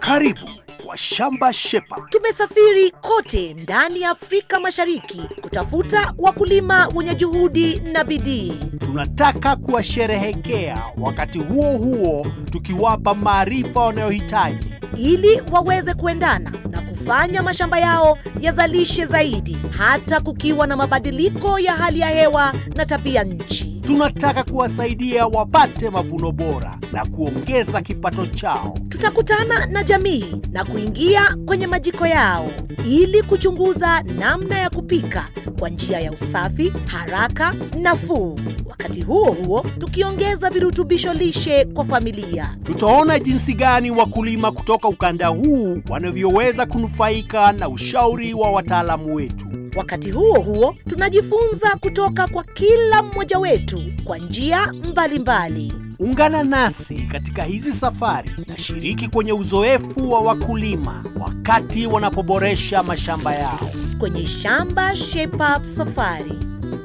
Karibu kwa Shamba Shepa. Tumesafiri kote ndani ya Afrika Mashariki kutafuta wakulima wenye juhudi na bidii. Tunataka kuwasherehekea, wakati huo huo tukiwapa maarifa wanayohitaji ili waweze kuendana na kufanya mashamba yao yazalishe zaidi, hata kukiwa na mabadiliko ya hali ya hewa na tabia nchi. Tunataka kuwasaidia wapate mavuno bora na kuongeza kipato chao. Tutakutana na jamii na kuingia kwenye majiko yao ili kuchunguza namna ya kupika kwa njia ya usafi, haraka, nafuu, wakati huo huo tukiongeza virutubisho lishe kwa familia. Tutaona jinsi gani wakulima kutoka ukanda huu wanavyoweza kunufaika na ushauri wa wataalamu wetu. Wakati huo huo tunajifunza kutoka kwa kila mmoja wetu kwa njia mbalimbali. Ungana nasi katika hizi safari na shiriki kwenye uzoefu wa wakulima wakati wanapoboresha mashamba yao. kwenye Shamba Shape Up Safari.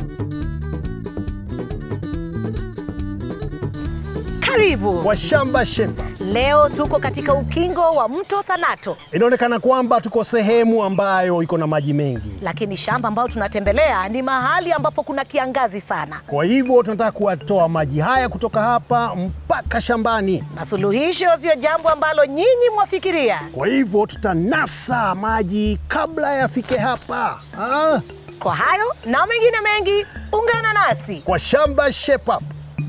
Karibu. kwa shamba shepa. Leo tuko katika ukingo wa mto Thanato, Inaonekana kwamba tuko sehemu ambayo iko na maji mengi, lakini shamba ambayo tunatembelea ni mahali ambapo kuna kiangazi sana, kwa hivyo tunataka kuwatoa maji haya kutoka hapa mpaka shambani. na suluhisho sio jambo ambalo nyinyi mwafikiria. Kwa hivyo tutanasa maji kabla yafike hapa ah, Kwa hayo na mengine mengi, ungana nasi. kwa shamba shepa.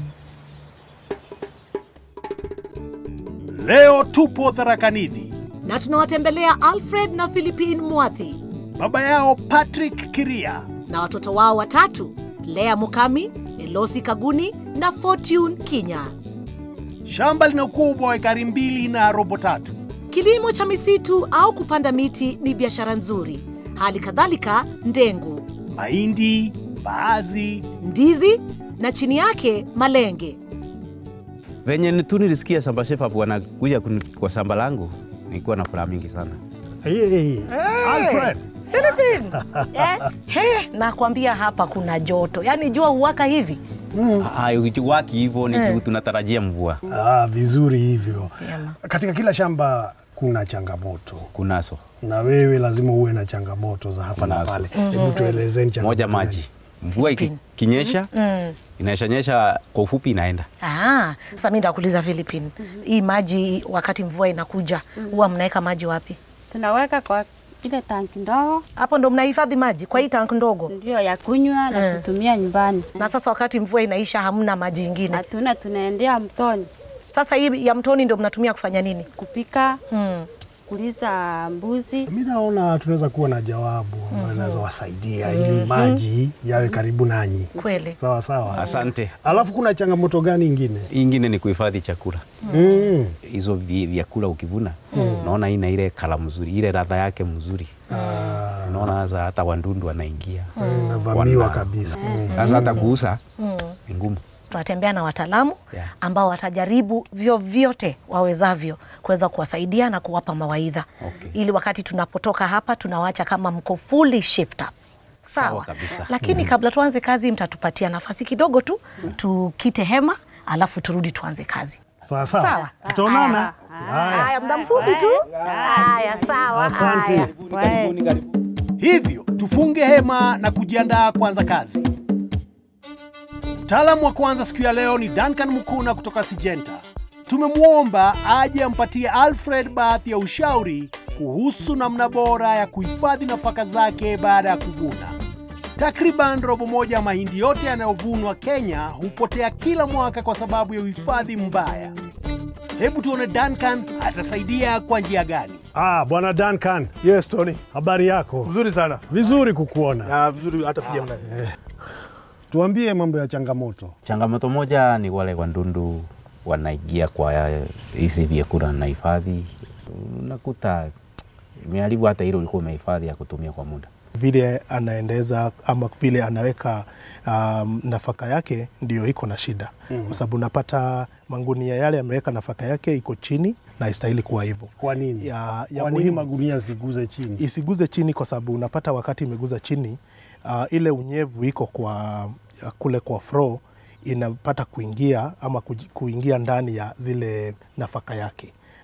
Leo tupo Tharakanithi. Na tunawatembelea Alfred na Philippine Mwathi Baba yao Patrick Kiria na watoto wao watatu, Lea Mukami, Elosi Kaguni na Fortune Kinya. Shamba lina ukubwa wa ekari mbili na robo tatu. Kilimo cha misitu au kupanda miti ni biashara nzuri, hali kadhalika ndengu, Mahindi, mbaazi, ndizi na chini yake malenge. Venye tu nilisikia Samba Shepherd wanakuja kuni- kwa shamba langu, nilikuwa na furaha mingi sana. Hey, Alfred, He, nakwambia hapa kuna joto, yaani jua huwaka hivi. Haiwaki hivyo ni juu tunatarajia mvua. ah, vizuri hivyo. Vyema. Katika kila shamba kuna changamoto Kunaso na wewe lazima uwe na changamoto za hapa na Kunazo. pale. Hebu tuelezeni changamoto moja gani? maji, mvua ikinyesha inaishanyesha kwa ufupi inaenda. Ah, sasa mi ndakuuliza Philippine, hii maji wakati mvua inakuja huwa mnaweka maji wapi? tunaweka kwa ile tanki ndogo Hapo ndo mnahifadhi maji kwa hii tank ndogo, ndio ya kunywa na Mm. kutumia nyumbani. na sasa wakati mvua inaisha hamna maji ingine. Hatuna, tunaendea mtoni Sasa hii ya mtoni ndo mnatumia kufanya nini? kupika, Hmm. kuliza mbuzi. Mi naona tunaweza kuwa na jawabu ambayo inaweza wasaidia ili maji yawe karibu nanyi. Kweli. Sawa sawa. Asante. Alafu kuna changamoto gani ingine? Hii ingine ni kuhifadhi chakula. Mm. Hizo vi- vyakula ukivuna, unaona ina ile kala mzuri, ile ladha yake mzuri. Ah, Unaona sasa hata wandundu wanaingia. navamiwa Wana- kabisa. Mm. Sasa hata kuuza ni ngumu. tunatembea na wataalamu Yeah. ambao watajaribu vyovyote wawezavyo kuweza kuwasaidia na kuwapa mawaidha Okay. ili wakati tunapotoka hapa tunawacha kama mko fully shaped up. Sawa, Sawa kabisa. lakini kabla tuanze kazi mtatupatia nafasi kidogo tu tukite hema alafu turudi tuanze kazi. Sawa sawa. Sawa. Tutaonana. Haya. Haya, muda mfupi tu. Haya, sawa. Asante. Haya. Wae. Hivyo tufunge hema na kujiandaa kuanza kazi. Mtaalamu wa kwanza siku ya leo ni Duncan Mukuna kutoka Sijenta. Tumemwomba aje ampatie Alfred baadhi ya ushauri kuhusu namna bora ya kuhifadhi nafaka zake baada ya kuvuna. Takriban robo moja ya mahindi yote yanayovunwa Kenya hupotea kila mwaka kwa sababu ya uhifadhi mbaya. Hebu tuone Duncan atasaidia kwa njia gani. Ah, bwana Duncan, Yes, Tony. habari yako? Mzuri sana. Vizuri kukuona. Na vizuri hata pia mna. Tuambie mambo ya changamoto. Changamoto moja ni wale wandundu wanaingia kwa hizi vyakula na hifadhi, unakuta imeharibu hata ile ulikuwa umehifadhi ya kutumia kwa muda. Vile anaendeza ama vile anaweka um, nafaka yake ndio iko na shida mm. Kwa sababu unapata mangunia yale ameweka nafaka yake iko chini na istahili kuwa hivyo. Kwa nini? Ya, ya Kwa nini muhimu magunia ziguze chini? isiguze chini kwa sababu unapata wakati imeguza chini uh, ile unyevu iko kwa ya kule kwa fro inapata kuingia ama kuji- kuingia ndani ya zile nafaka yake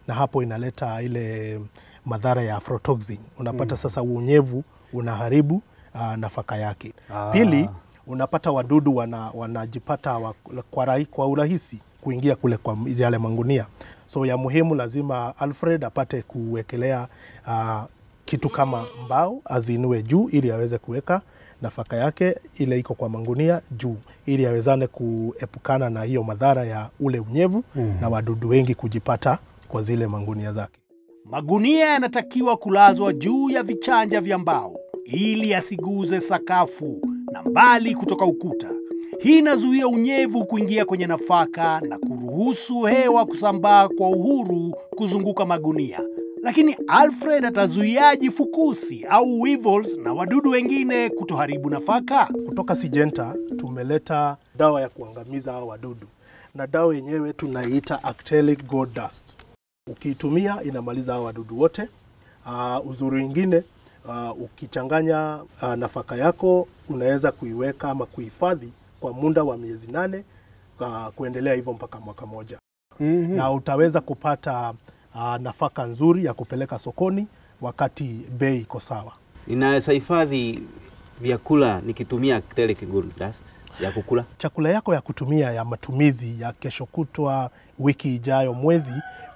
na hapo inaleta ile madhara ya aflatoxin. Unapata sasa unyevu unaharibu uh, nafaka yake. Ah. Pili, unapata wadudu wana, wanajipata wa, kwa, rahi, kwa urahisi kuingia kule kwa yale mangunia. So ya muhimu lazima Alfred apate kuwekelea uh, kitu kama mbao azinue juu ili aweze kuweka nafaka yake ile iko kwa mangunia juu ili awezane kuepukana na hiyo madhara ya ule unyevu mm. na wadudu wengi kujipata kwa zile mangunia zake. Magunia yanatakiwa kulazwa juu ya vichanja vya mbao ili asiguze sakafu na mbali kutoka ukuta. Hii inazuia unyevu kuingia kwenye nafaka na kuruhusu hewa kusambaa kwa uhuru kuzunguka magunia. Lakini Alfred atazuiaji fukusi au weevils na wadudu wengine kutoharibu nafaka? Kutoka Syngenta tumeleta dawa ya kuangamiza hao wadudu, na dawa yenyewe tunaiita Actellic Gold Dust. Ukiitumia inamaliza hao wadudu wote. Uh, uzuri wingine uh, ukichanganya uh, nafaka yako unaweza kuiweka ama kuhifadhi kwa muda wa miezi nane uh, kuendelea hivyo mpaka mwaka moja Mhm. na utaweza kupata uh, nafaka nzuri ya kupeleka sokoni wakati bei iko sawa. Ninaweza hifadhi vyakula nikitumia acrylic gold dust ya kukula. chakula yako ya kutumia ya matumizi ya kesho kutwa, wiki ijayo, mwezi,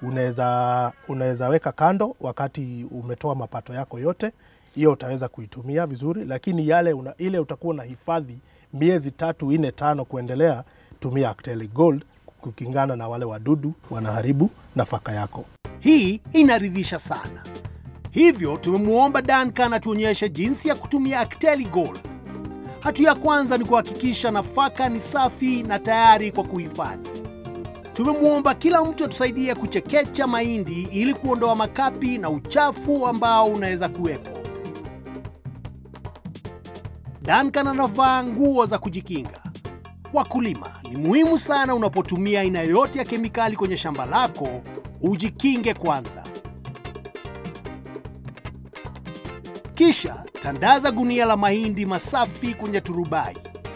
unaweza unaweza weka kando wakati umetoa mapato yako yote, hiyo utaweza kuitumia vizuri, lakini yale una, ile utakuwa na hifadhi miezi tatu nne tano kuendelea, tumia Actellic Gold kukingana na wale wadudu wanaharibu nafaka yako. Hii inaridhisha sana. Hivyo tumemwomba Duncan atuonyeshe jinsi ya kutumia Actelli Gold. Hatua ya kwanza ni kuhakikisha nafaka ni safi na tayari kwa kuhifadhi. Tumemwomba kila mtu atusaidie kuchekecha mahindi ili kuondoa makapi na uchafu ambao unaweza kuwepo. Duncan anavaa nguo za kujikinga. Wakulima, ni muhimu sana unapotumia aina yoyote ya kemikali kwenye shamba lako, ujikinge kwanza. Kisha tandaza gunia la mahindi masafi kwenye turubai.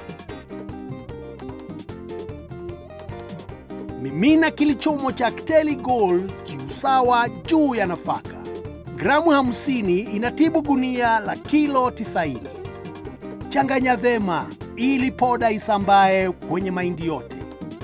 Mimina kilichomo cha Actelli Gold kiusawa juu ya nafaka. Gramu 50 inatibu gunia la kilo 90. Changanya vema ili poda isambae kwenye mahindi yote.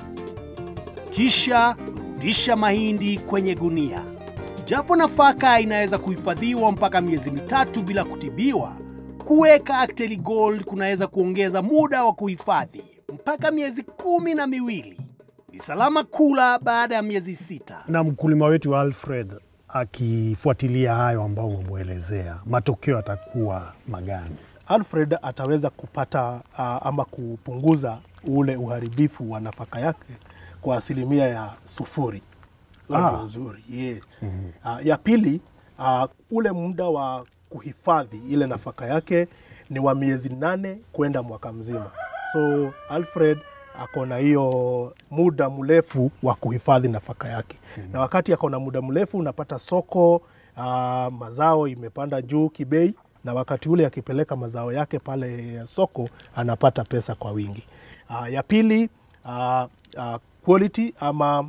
Kisha rudisha mahindi kwenye gunia. Japo nafaka inaweza kuhifadhiwa mpaka miezi mitatu bila kutibiwa, kuweka Actelli Gold kunaweza kuongeza muda wa kuhifadhi mpaka miezi kumi na miwili. Ni salama kula baada ya miezi sita. Na mkulima wetu Alfred akifuatilia hayo ambao umemwelezea, matokeo atakuwa magani? Alfred ataweza kupata uh, ama kupunguza ule uharibifu wa nafaka yake kwa asilimia ya sufuri. Huo Ah. ndio uzuri yeah. Uh, ya pili uh, ule muda wa kuhifadhi ile nafaka yake ni wa miezi nane kwenda mwaka mzima. So Alfred ako na hiyo muda mrefu wa kuhifadhi nafaka yake na wakati ako na muda mrefu unapata soko uh, mazao imepanda juu kibei na wakati ule akipeleka mazao yake pale soko anapata pesa kwa wingi. Uh, ya pili uh, uh, quality ama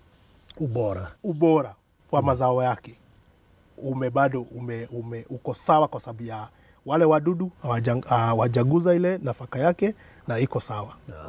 Ubora. ubora wa mazao yake ume bado ume, ume, uko sawa kwa sababu ya wale wadudu hawaja- hawajaguza ile nafaka yake na iko sawa.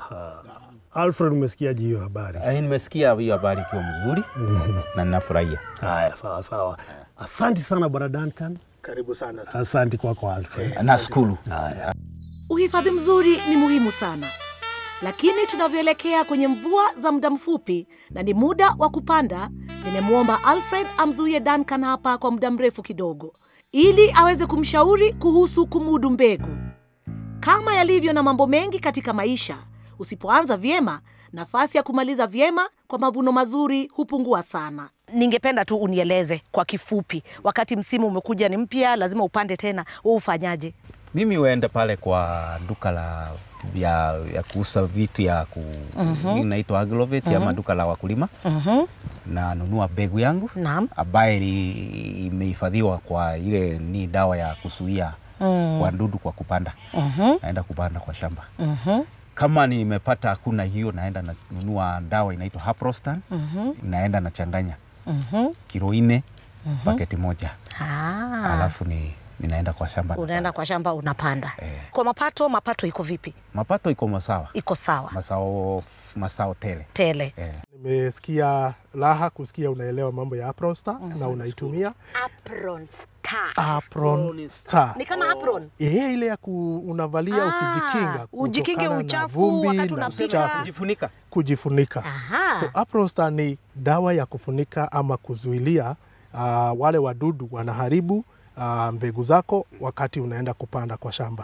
Alfred, umesikiaje hiyo habari? Eh, Nimesikia hiyo habari ikiwa mzuri na ninafurahia. Haya, sawa sawa. Asante sana bwana Duncan, Karibu sana. asante kwako Alfred. Nashukuru. Haya. Uhifadhi mzuri ni muhimu sana, lakini tunavyoelekea kwenye mvua za muda mfupi na ni muda wa kupanda, nimemwomba Alfred amzuie Duncan hapa kwa muda mrefu kidogo, ili aweze kumshauri kuhusu kumudu mbegu. Kama yalivyo na mambo mengi katika maisha, usipoanza vyema, nafasi ya kumaliza vyema kwa mavuno mazuri hupungua sana. Ningependa tu unieleze kwa kifupi, wakati msimu umekuja ni mpya, lazima upande tena, wewe ufanyaje? Mimi huenda pale kwa duka la ya, ya kuuza vitu ya ku mm inaitwa Agrovet ama duka la wakulima Mhm. na nunua mbegu yangu Naam. ambaye ni- imehifadhiwa kwa ile ni dawa ya kuzuia Mm. wadudu kwa kupanda. Mhm. Naenda kupanda kwa shamba. Mhm. Kama nimepata hakuna hiyo, naenda nanunua dawa inaitwa Haprostan Mhm. naenda nachanganya kilo nne paketi moja, Ah, alafu ni ninaenda kwa shamba. unaenda kwa shamba unapanda. Eh. Kwa mapato, mapato iko vipi? Mapato iko masawa, Iko sawa masao masao tele tele. eh. Nimesikia raha kusikia unaelewa mambo ya Apron Star na unaitumia Apron star. Apron Star. Ni kama apron. Eh, ile ya ku, unavalia Ah, ukijikinga ujikinge kutokana na uchafu vumbi wakati na unapika. uchafu. Kujifunika kujifunika. Aha. So Apron Star ni dawa ya kufunika ama kuzuilia uh, wale wadudu wanaharibu uh, mbegu zako wakati unaenda kupanda kwa shamba.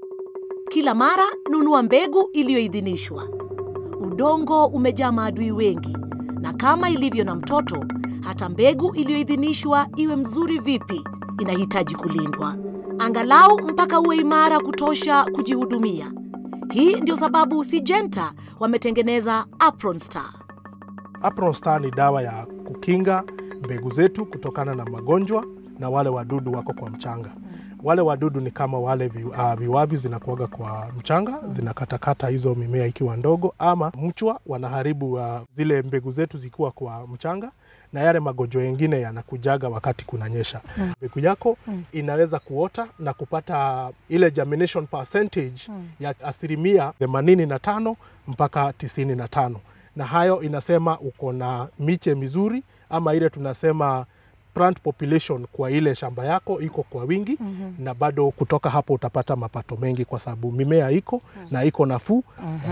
Kila mara nunua mbegu iliyoidhinishwa. Udongo umejaa maadui wengi, na kama ilivyo na mtoto, hata mbegu iliyoidhinishwa iwe mzuri vipi, inahitaji kulindwa, angalau mpaka uwe imara kutosha kujihudumia. Hii ndio sababu Syngenta wametengeneza Apron Star. Apron Star ni dawa ya kukinga mbegu zetu kutokana na magonjwa na wale wadudu wako kwa mchanga. Wale wadudu ni kama wale vi, uh, viwavi zinakuaga kwa mchanga zinakatakata hizo mimea ikiwa ndogo, ama mchwa wanaharibu uh, zile mbegu zetu zikiwa kwa mchanga, na yale magonjwa yengine yanakujaga wakati kunanyesha. Mbegu yako inaweza kuota na kupata ile germination percentage ya asilimia 85 mpaka 95 na hayo inasema uko na miche mizuri ama ile tunasema plant population kwa ile shamba yako iko kwa wingi mm-hmm. na bado kutoka hapo utapata mapato mengi kwa sababu mimea iko mm-hmm. na iko nafuu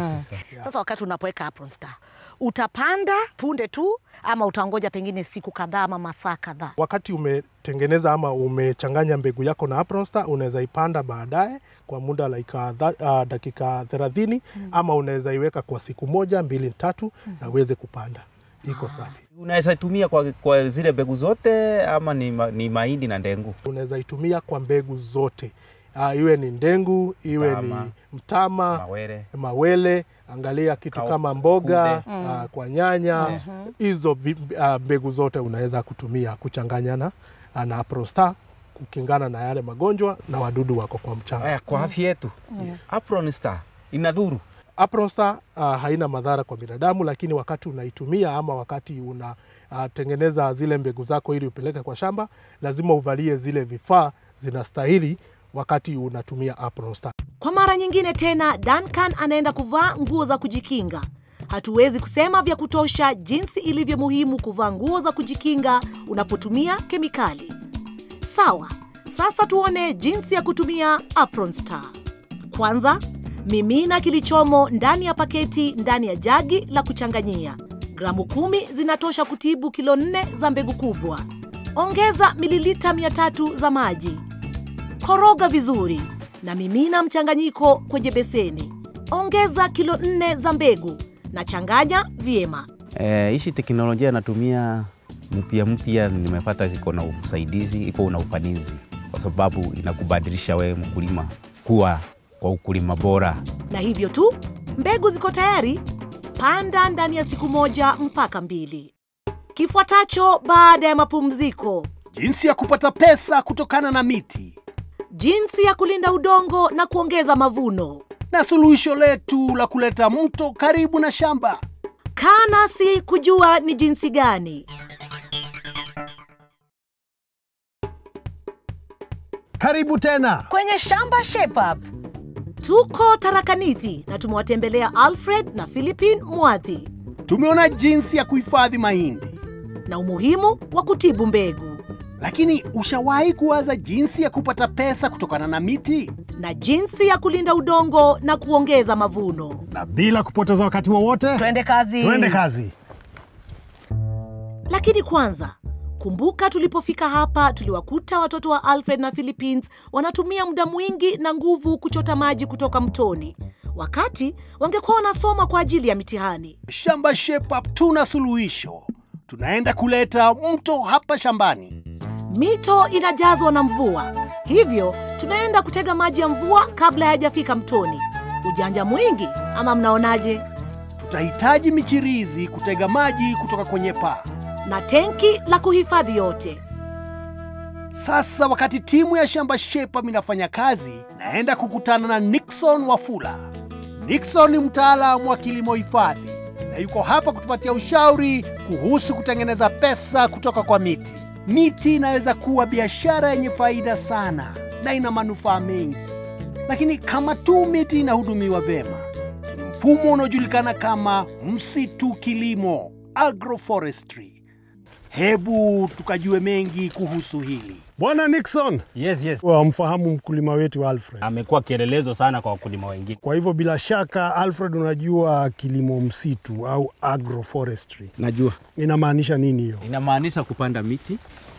Sasa wakati unapoweka Apron Star, utapanda punde tu ama utangoja pengine siku kadhaa ama masaa kadhaa? wakati umetengeneza ama umechanganya mbegu yako na Apron Star unaweza ipanda baadaye kwa muda like uh, uh, dakika thelathini mm. ama unaweza iweka kwa siku moja mbili tatu mm. na uweze kupanda iko safi unaweza tumia kwa, kwa zile mbegu zote ama ni, ma, ni mahindi na ndengu. unaweza itumia kwa mbegu zote uh, iwe ni ndengu iwe Mtama. ni mtama Mawere mawele angalia kitu Kau- kama mboga kunde. uh, kwa nyanya hizo vi- uh, mbegu zote unaweza kutumia kuchanganya na, uh, na Prostar kukingana na yale magonjwa na wadudu wako kwa mchanga. haya kwa afya yetu. Apron Star inadhuru Apronstar uh, haina madhara kwa binadamu, lakini wakati unaitumia ama wakati unatengeneza uh, zile mbegu zako ili upeleke kwa shamba, lazima uvalie zile vifaa zinastahili wakati unatumia Apronstar. Kwa mara nyingine tena, Duncan anaenda kuvaa nguo za kujikinga. Hatuwezi kusema vya kutosha jinsi ilivyo muhimu kuvaa nguo za kujikinga unapotumia kemikali. Sawa, sasa tuone jinsi ya kutumia Apron Star. Kwanza, mimina kilichomo ndani ya paketi ndani ya jagi la kuchanganyia. Gramu kumi zinatosha kutibu kilo nne za mbegu kubwa. Ongeza mililita 300 za maji. Koroga vizuri na mimina mchanganyiko kwenye beseni. Ongeza kilo nne za mbegu na changanya vyema. Eh, hishi teknolojia natumia mpya mpya, nimepata iko na usaidizi, iko na ufanisi, kwa sababu inakubadilisha wewe mkulima kuwa kwa ukulima bora. Na hivyo tu, mbegu ziko tayari. Panda ndani ya siku moja mpaka mbili. Kifuatacho baada ya mapumziko, Jinsi ya kupata pesa kutokana na miti jinsi ya kulinda udongo na kuongeza mavuno. na suluhisho letu la kuleta mto karibu na shamba. Kaa nasi kujua ni jinsi gani. Karibu tena. Kwenye shamba Shape Up. Tuko Tarakanithi na tumewatembelea Alfred na Philippine Mwadhi Tumeona jinsi ya kuhifadhi mahindi, na umuhimu wa kutibu mbegu lakini ushawahi kuwaza jinsi ya kupata pesa kutokana na miti? na jinsi ya kulinda udongo na kuongeza mavuno. Na bila kupoteza wakati wowote, Twende kazi. tuende kazi. Lakini kwanza, kumbuka tulipofika hapa tuliwakuta watoto wa Alfred na Philippines wanatumia muda mwingi na nguvu kuchota maji kutoka mtoni, wakati wangekuwa wanasoma kwa ajili ya mitihani. Shamba Shape Up tuna suluhisho. Tunaenda kuleta mto hapa shambani. Mito inajazwa na mvua, hivyo tunaenda kutega maji ya mvua kabla hayajafika mtoni. Ujanja mwingi ama mnaonaje? Tutahitaji michirizi kutega maji kutoka kwenye paa. Na tenki la kuhifadhi yote. Sasa wakati timu ya shamba Shape Up inafanya kazi, naenda kukutana na Nixon Wafula. Nixon ni mtaalamu wa kilimo hifadhi na yuko hapa kutupatia ushauri kuhusu kutengeneza pesa kutoka kwa miti. Miti inaweza kuwa biashara yenye faida sana na ina manufaa mengi, lakini kama tu miti inahudumiwa vyema, ni mfumo unaojulikana kama msitu kilimo, agroforestry. Hebu tukajue mengi kuhusu hili. Bwana Nixon, Yes, yes. wamfahamu mkulima wetu Alfred. Amekuwa kielelezo sana kwa wakulima wengine. Kwa hivyo bila shaka Alfred, unajua kilimo msitu au agroforestry Najua inamaanisha nini hiyo? inamaanisha kupanda miti,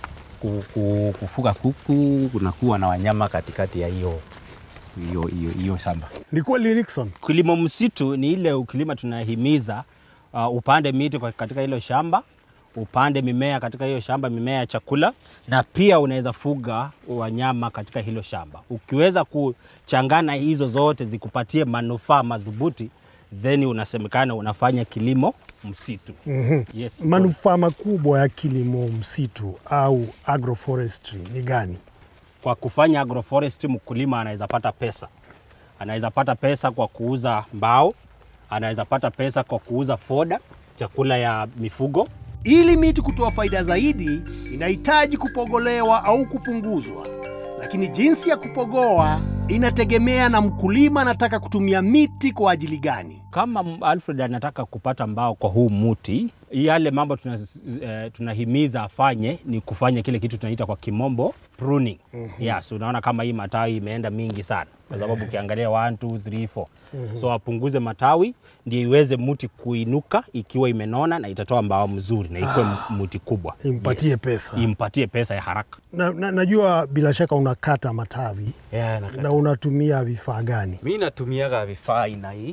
ku- ku- kufuga kuku, kunakuwa na wanyama katikati ya hiyo hiyo hiyo hiyo shamba. Ni kweli Nixon? Kilimo msitu ni ile ukilima tunahimiza uh, upande miti kwa- katika hilo shamba, upande mimea katika hiyo shamba, mimea ya chakula, na pia unaweza fuga wanyama katika hilo shamba. Ukiweza kuchangana hizo zote zikupatie manufaa madhubuti, then unasemekana unafanya kilimo msitu. Mhm. Yes. Manufaa makubwa ya kilimo msitu au agroforestry ni gani? kwa kufanya agroforestry mkulima anaweza pata pesa. Anaweza pata pesa kwa kuuza mbao, anaweza pata pesa kwa kuuza foda, chakula ya mifugo. Ili miti kutoa faida zaidi, inahitaji kupogolewa au kupunguzwa, lakini jinsi ya kupogoa inategemea na mkulima anataka kutumia miti kwa ajili gani. Kama m- Alfred anataka kupata mbao kwa huu muti, yale mambo tuna, eh, tunahimiza afanye ni kufanya kile kitu tunaita kwa kimombo pruning. Mm-hmm. Yes, unaona kama hii matawi imeenda mingi sana kwa sababu ukiangalia 1 2 3 4 mm-hmm. so apunguze matawi ndio iweze muti kuinuka ikiwa imenona na itatoa mbao mzuri na ikuwe ah, muti kubwa Impatie pesa. impatie pesa ya haraka. Na, na, najua bila shaka unakata matawi Yeah, na unatumia vifaa gani? mi natumiaga vifaa aina hii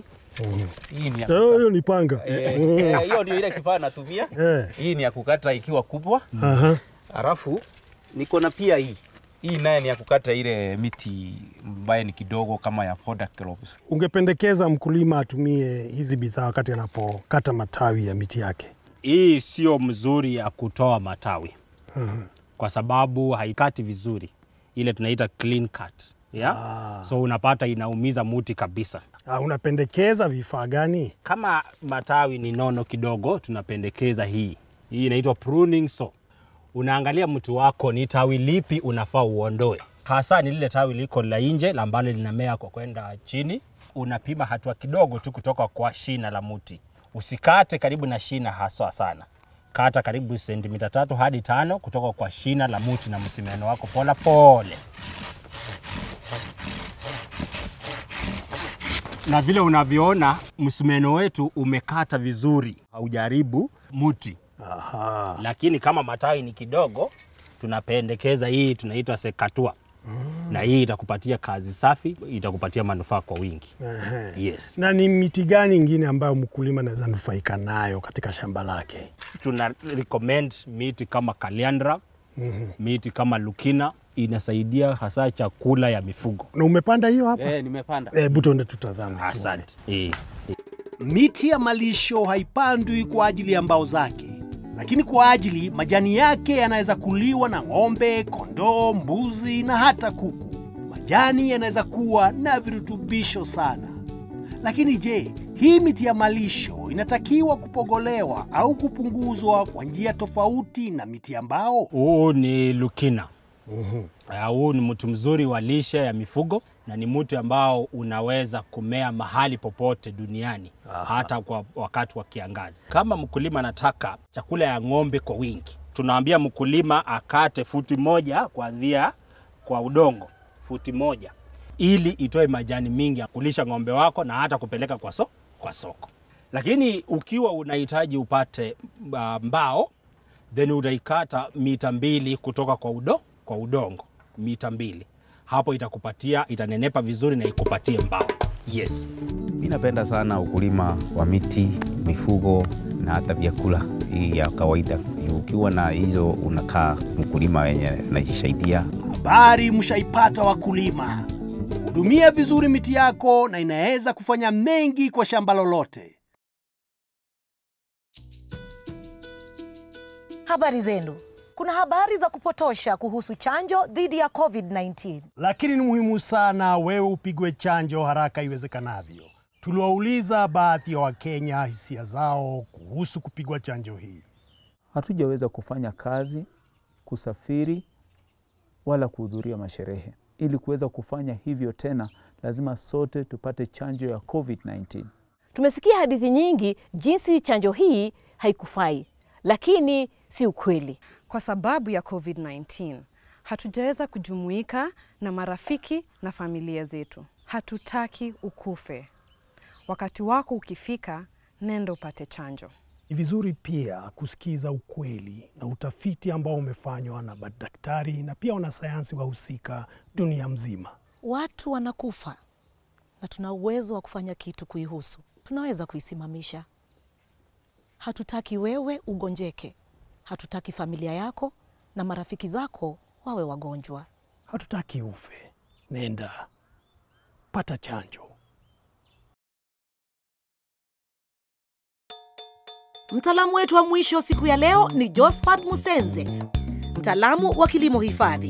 hii ni ya Eh, Hiyo ni panga. Eh, eh, hiyo ndio ile kifaa natumia. Eh. Hii ni ya kukata ikiwa kubwa, Aha. alafu niko na pia hii hii naye ni ya kukata ile miti ambaye ni kidogo kama ya foda crops. Ungependekeza mkulima atumie hizi bidhaa wakati anapokata matawi ya miti yake? Hii sio mzuri ya kutoa matawi kwa sababu haikati vizuri, ile tunaita clean cut yeah? So unapata inaumiza muti kabisa. Ah, unapendekeza vifaa gani? Kama matawi ni nono kidogo, tunapendekeza hii. Hii inaitwa pruning saw. Unaangalia mti wako ni tawi lipi unafaa uondoe, hasa ni lile tawi liko la nje la ambalo linamea kwa kwenda chini. Unapima hatua kidogo tu kutoka kwa shina la mti, usikate karibu na shina haswa sana. Kata karibu sentimita tatu hadi tano kutoka kwa shina la mti na msimeno wako pole pole. na vile unavyoona msumeno wetu umekata vizuri, haujaribu muti. Aha. Lakini kama matawi ni kidogo, tunapendekeza hii tunaitwa sekatua na hii itakupatia kazi safi, itakupatia manufaa kwa wingi. Ehe. Yes, Na ni miti gani ingine ambayo mkulima anaweza nufaika nayo katika shamba lake? tuna recommend miti kama kaliandra, miti kama lukina, inasaidia hasa chakula ya mifugo. Na umepanda hiyo hapa? Eh, nimepanda. Hebu tuende tutazame. Asante. Eh. Miti ya malisho haipandwi kwa ajili ya mbao zake, lakini kwa ajili majani yake yanaweza kuliwa na ng'ombe, kondoo, mbuzi na hata kuku. Majani yanaweza kuwa na virutubisho sana. Lakini je, hii miti ya malisho inatakiwa kupogolewa au kupunguzwa kwa njia tofauti na miti ya mbao? Huu ni lukina. Uh, huu ni mti mzuri wa lishe ya mifugo na ni mti ambao unaweza kumea mahali popote duniani hata kwa wakati wa kiangazi. Kama mkulima anataka chakula ya ng'ombe kwa wingi, tunaambia mkulima akate futi moja kuanzia kwa udongo, futi moja ili itoe majani mingi ya kulisha ng'ombe wako na hata kupeleka kwa, so, kwa soko. Lakini ukiwa unahitaji upate uh, mbao then utaikata mita mbili kutoka kwa, udo, kwa udongo mita mbili hapo itakupatia itanenepa vizuri na ikupatie mbao yes Mi napenda sana ukulima wa miti, mifugo na hata vyakula hii ya kawaida. Ukiwa na hizo unakaa mkulima wenye najisaidia. Habari mshaipata wakulima. Hudumia vizuri miti yako na inaweza kufanya mengi kwa shamba lolote. Habari zenu. Kuna habari za kupotosha kuhusu chanjo dhidi ya COVID-19. Lakini ni muhimu sana wewe upigwe chanjo haraka iwezekanavyo. Tuliwauliza baadhi ya Wakenya hisia zao kuhusu kupigwa chanjo hii. hatujaweza kufanya kazi, kusafiri wala kuhudhuria masherehe. Ili kuweza kufanya hivyo tena, lazima sote tupate chanjo ya COVID-19. Tumesikia hadithi nyingi jinsi chanjo hii haikufai, lakini si ukweli. Kwa sababu ya COVID-19 hatujaweza kujumuika na marafiki na familia zetu. Hatutaki ukufe. Wakati wako ukifika, nenda upate chanjo. Ni vizuri pia kusikiza ukweli na utafiti ambao umefanywa na madaktari na pia wanasayansi wahusika dunia mzima. Watu wanakufa na tuna uwezo wa kufanya kitu kuihusu. Tunaweza kuisimamisha. Hatutaki wewe ugonjeke, hatutaki familia yako na marafiki zako wawe wagonjwa. Hatutaki ufe. Nenda pata chanjo. Mtaalamu wetu wa mwisho siku ya leo ni Josephat Musenze, mtaalamu wa kilimo hifadhi.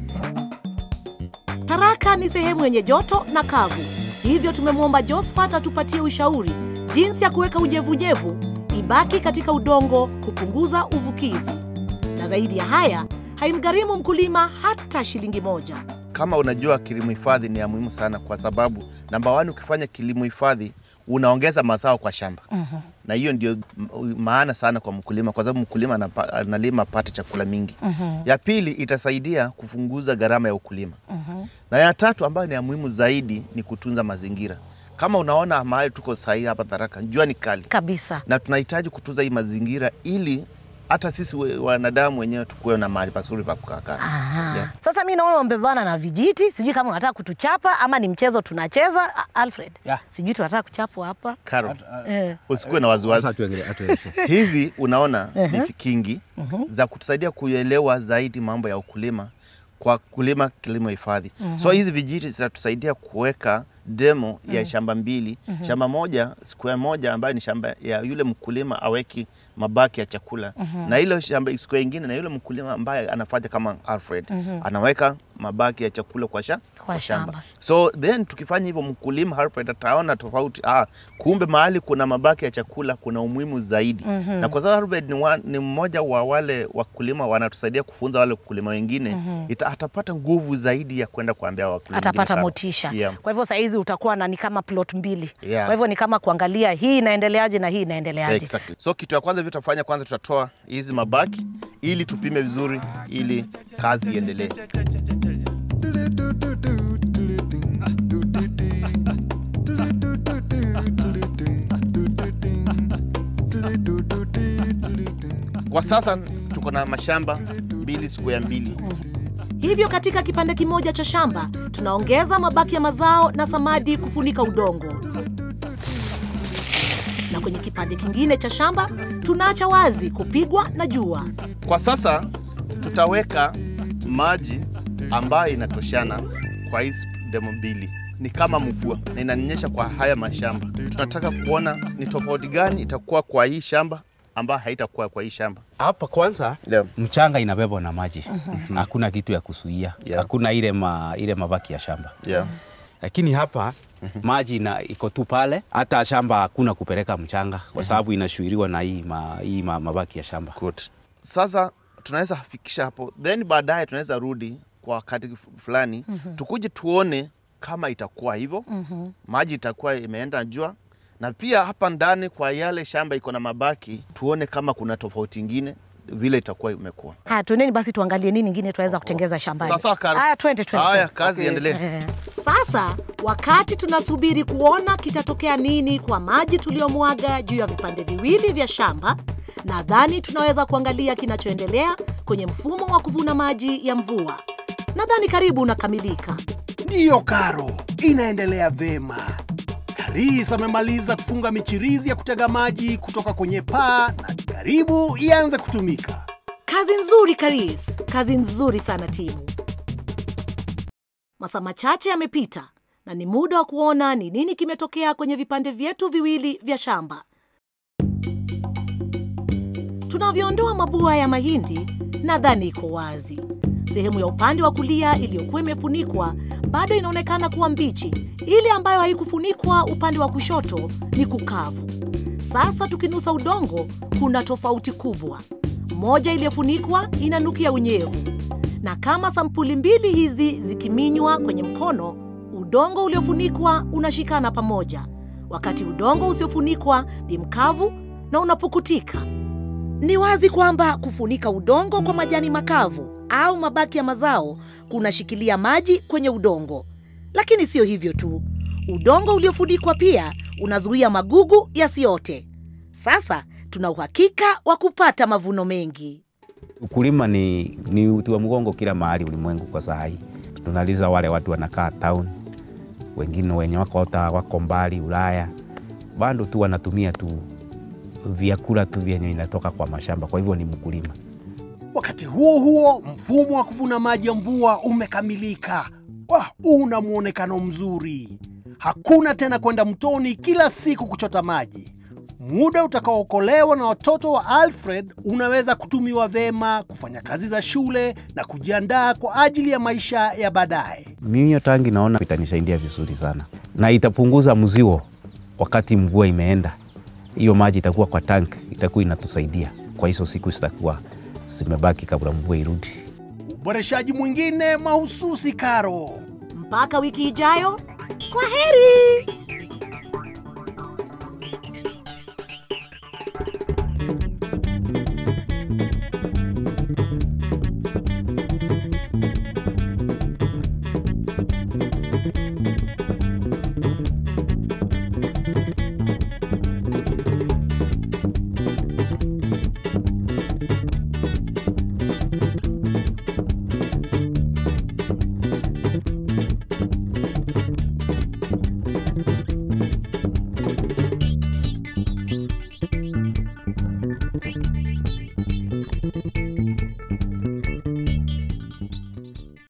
Tharaka ni sehemu yenye joto na kavu, hivyo tumemwomba Josephat atupatie ushauri jinsi ya kuweka unyevunyevu ibaki katika udongo kupunguza uvukizi, na zaidi ya haya haimgharimu mkulima hata shilingi moja. Kama unajua kilimo hifadhi ni ya muhimu sana, kwa sababu namba wani, ukifanya kilimo hifadhi unaongeza mazao kwa shamba na hiyo ndio m- maana sana kwa mkulima, kwa sababu mkulima anapa- analima apate chakula mingi. Ya pili itasaidia kupunguza gharama ya ukulima, na ya tatu ambayo ni ya muhimu zaidi ni kutunza mazingira. Kama unaona mahali tuko sahii hapa Tharaka, jua ni kali Kabisa. na tunahitaji kutunza hii mazingira ili hata sisi we- wanadamu wenyewe tukuwe na mahali pazuri pa kukaa. Aha. Yeah. Sasa mi naona umebebana na vijiti, sijui kama unataka kutuchapa ama ni mchezo tunacheza. A- Alfred, Yeah. sijui tunataka kuchapwa hapa Karo, eh. usikuwe na wasiwasi. Hizi unaona ni vikingi za kutusaidia kuelewa zaidi mambo ya ukulima kwa kulima kilimo hifadhi. So hizi vijiti zitatusaidia kuweka demo ya shamba mbili, shamba moja square moja ambayo ni shamba ya yule mkulima aweki mabaki ya chakula na ile shamba square ingine na yule mkulima ambaye anafanya kama Alfred anaweka mabaki ya chakula kwa, sha, Kwa shamba. So then tukifanya hivyo, mkulima Alfred ataona tofauti. Ah, kumbe mahali kuna mabaki ya chakula kuna umuhimu zaidi na kwa sababu Alfred ni, wa, ni mmoja wa wale wakulima wanatusaidia kufunza wale wakulima wengine ita, atapata nguvu zaidi ya kwenda kuambia wakulima atapata wengine kama- motisha. Yeah. Kwa hivyo sahizi utakuwa na ni kama plot mbili. Yeah. Kwa hivyo ni kama kuangalia hii inaendeleaje na hii inaendeleaje. Exactly. So kitu ya kwanza vitu tutafanya kwanza, tutatoa hizi mabaki ili tupime vizuri, ili kazi iendelee. Kwa sasa tuko na mashamba mbili siku ya mbili. Hivyo katika kipande kimoja cha shamba tunaongeza mabaki ya mazao na samadi kufunika udongo, na kwenye kipande kingine cha shamba tunaacha wazi kupigwa na jua. Kwa sasa tutaweka maji ambayo inatoshana kwa hizi demo mbili, ni kama mvua na inanyesha kwa haya mashamba. Tunataka kuona ni tofauti gani itakuwa kwa hii shamba ambayo haitakuwa kwa hii shamba. Hapa kwanza Leo. mchanga inabebwa na maji, hakuna kitu ya kusuia, Yeah. hakuna ile, ma, ile mabaki ya shamba Yeah. lakini hapa maji ina iko tu pale, hata shamba hakuna kupeleka mchanga kwa sababu inashuiriwa na hii, ma, hii ma, mabaki ya shamba. Good. Sasa tunaweza fikisha hapo, then baadaye tunaweza rudi kwa wakati fulani tukuje tuone kama itakuwa hivyo maji itakuwa imeenda jua, na pia hapa ndani kwa yale shamba iko na mabaki, tuone kama kuna tofauti ingine vile itakuwa imekuwa. Haya, tuendeni basi tuangalie nini ingine tunaweza kutengeza shambani. Sasa Karo. Haya, twende twende. Haya, twende. kazi iendelee. Eh. Sasa wakati tunasubiri kuona kitatokea nini kwa maji tuliyomwaga juu ya vipande viwili vya shamba, nadhani tunaweza kuangalia kinachoendelea kwenye mfumo wa kuvuna maji ya mvua. Nadhani karibu unakamilika. Ndiyo Karo, inaendelea vema. Karis amemaliza kufunga michirizi ya kutega maji kutoka kwenye paa na karibu ianze kutumika. Kazi nzuri Karis, kazi nzuri sana timu. Masaa machache yamepita na ni muda wa kuona ni nini kimetokea kwenye vipande vyetu viwili vya shamba. Tunavyoondoa mabua ya mahindi, nadhani iko wazi. Sehemu ya upande wa kulia iliyokuwa imefunikwa bado inaonekana kuwa mbichi. Ile ambayo haikufunikwa upande wa kushoto ni kukavu. Sasa tukinusa udongo, kuna tofauti kubwa. Moja iliyofunikwa inanukia unyevu, na kama sampuli mbili hizi zikiminywa kwenye mkono, udongo uliofunikwa unashikana pamoja, wakati udongo usiofunikwa ni mkavu na unapukutika. Ni wazi kwamba kufunika udongo kwa majani makavu au mabaki ya mazao kunashikilia maji kwenye udongo. Lakini sio hivyo tu, udongo uliofunikwa pia unazuia magugu yasiote. Sasa tuna uhakika wa kupata mavuno mengi. Ukulima ni, ni uti wa mgongo kila mahali ulimwengu kwa saa hii. Tunaliza wale watu wanakaa town, wengine wenye wako hata wako mbali Ulaya, bado tu wanatumia tu vyakula tu vyenye inatoka kwa mashamba. Kwa hivyo ni mkulima. Wakati huo huo, mfumo wa kuvuna maji ya mvua umekamilika. Wah, una mwonekano mzuri. Hakuna tena kwenda mtoni kila siku kuchota maji. Muda utakaookolewa na watoto wa Alfred unaweza kutumiwa vema kufanya kazi za shule na kujiandaa kwa ajili ya maisha ya baadaye. Mimi hiyo tangi naona itanisaidia vizuri sana na itapunguza mzigo wakati mvua imeenda. Hiyo maji itakuwa kwa tank, itakuwa inatusaidia kwa hizo siku zitakuwa zimebaki kabla mvua irudi. Uboreshaji mwingine mahususi Karo. Mpaka wiki ijayo, kwa heri.